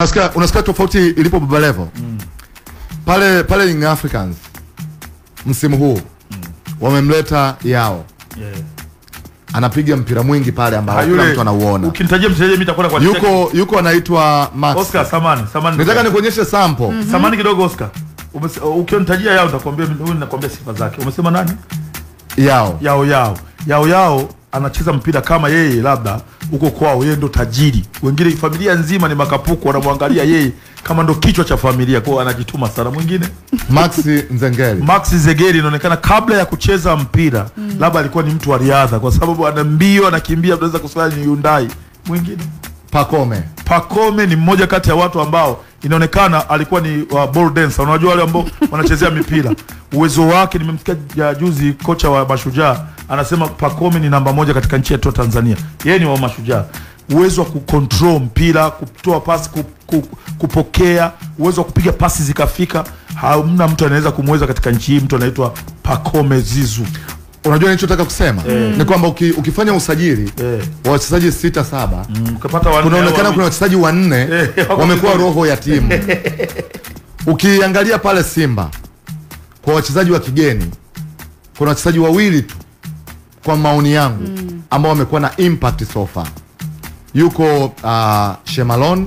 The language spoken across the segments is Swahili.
unasikia unasikia tofauti ilipo Baba Levo pale pale Young Africans msimu huu wamemleta yao Yeah. anapiga mpira mwingi pale ambao Ah, kila yule- mtu anauona Ukinitajia mchezaji mimi nitakwenda kwa yuko yuko anaitwa Max Oscar Samani, Samani. nataka nikuonyeshe sample Samani kidogo Oscar. Umese- Ukionitajia yao nitakwambia huyu ninakwambia sifa zake. Umesema nani? yao Yao yao. Yao yao anacheza mpira kama yeye labda huko kwao yeye ndo tajiri. Wengine familia nzima ni makapuku wanamwangalia yeye kama ndo kichwa cha familia kwao anajituma sana. Mwingine Max Nzengeli Max Zegeri inaonekana kabla ya kucheza mpira labda alikuwa ni mtu wa riadha kwa sababu ana mbio anakimbia, tunaweza kusema ni Hyundai. Mwingine Pacome Pacome ni mmoja kati ya watu ambao inaonekana alikuwa ni uh, ball dancer. Unajua wale ambao wanachezea mipira, uwezo wake. Nimemsikia ja juzi kocha wa Mashujaa anasema Pacome ni namba moja katika nchi yetu ya Tanzania. Yeye ni wa Mashujaa, uwezo wa kucontrol mpira, kutoa pasi, ku, ku, kupokea, uwezo wa kupiga pasi zikafika. Hamna mtu anaweza kumweza katika nchi hii, mtu anaitwa Pacome Zizu. unajua nilichotaka kusema ni kwamba uki, ukifanya usajili Eh. wa wachezaji sita saba Ukapata wanne kunaonekana au kuna wachezaji wanne Eh, wako wamekuwa vizuri. roho ya timu ukiangalia pale Simba kwa wachezaji wa kigeni kuna wachezaji wawili tu kwa maoni yangu ambao wamekuwa na impact so far yuko uh, Shemalon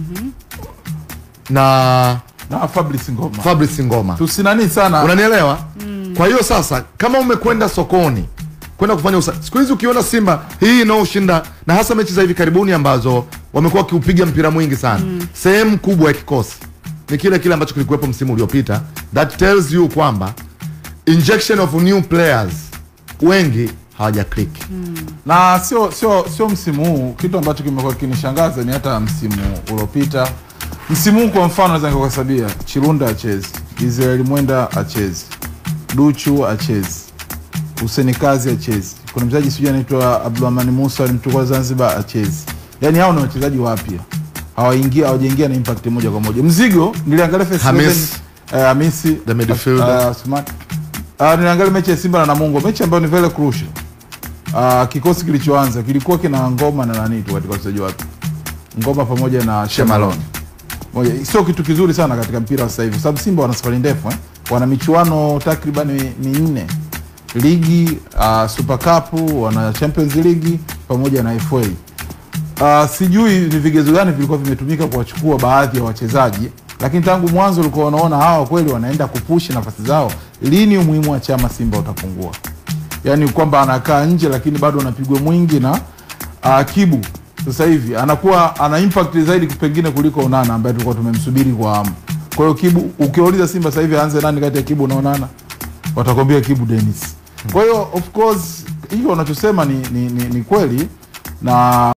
na na Fabrice Ngoma Fabrice Ngoma tusinani sana unanielewa kwa hiyo sasa kama umekwenda sokoni kwenda kufanya usa siku hizi ukiona simba hii inaoshinda na hasa mechi za hivi karibuni ambazo wamekuwa wakiupiga mpira mwingi sana sehemu kubwa ya kikosi ni kile kile ambacho kilikuwepo msimu uliopita that tells you kwamba injection of new players wengi hawaja click na sio sio sio msimu huu. Kitu ambacho kimekuwa kinishangaza ni hata msimu uliopita. Msimu huu kwa mfano, naweza nikakuhesabia Chirunda achezi, Israeli Mwenda achezi, Duchu achezi, Huseni Kazi achezi, kuna mchezaji sijui anaitwa Abdulrahmani Musa alimchukua Zanzibar achezi. Yani hao ni wachezaji wapya, hawaingia hawajaingia na impact moja kwa moja. Mzigo niliangalia first Hamis. 11, eh, Hamisi The midfielder. uh, Smart. Uh, niliangalia mechi ya Simba na Namungo, mechi ambayo ni very crucial. Uh, kikosi kilichoanza kilikuwa kina ngoma na nani tu katika wachezaji wake, ngoma pamoja na Shemalon. Moja, sio kitu kizuri sana katika mpira wa sasa hivi, sababu Simba wana safari ndefu eh? wana michuano takriban minne ligi, uh, Super Cup, wana Champions League pamoja na FA. Uh, sijui ni vigezo gani vilikuwa vimetumika kuwachukua baadhi ya wachezaji, lakini tangu mwanzo ulikuwa unaona hawa kweli wanaenda kupushi nafasi zao. Lini umuhimu wa chama Simba utapungua? Yaani kwamba anakaa nje lakini bado anapigwa mwingi na uh, Kibu sasa hivi anakuwa ana impact zaidi pengine kuliko Onana ambaye tulikuwa tumemsubiri kwa hamu. Kwa hiyo Kibu, ukiwauliza Simba sasa hivi aanze nani kati ya Kibu na Onana, watakwambia Kibu Dennis. Kwa hiyo of course hiyo unachosema ni, ni, ni, ni kweli na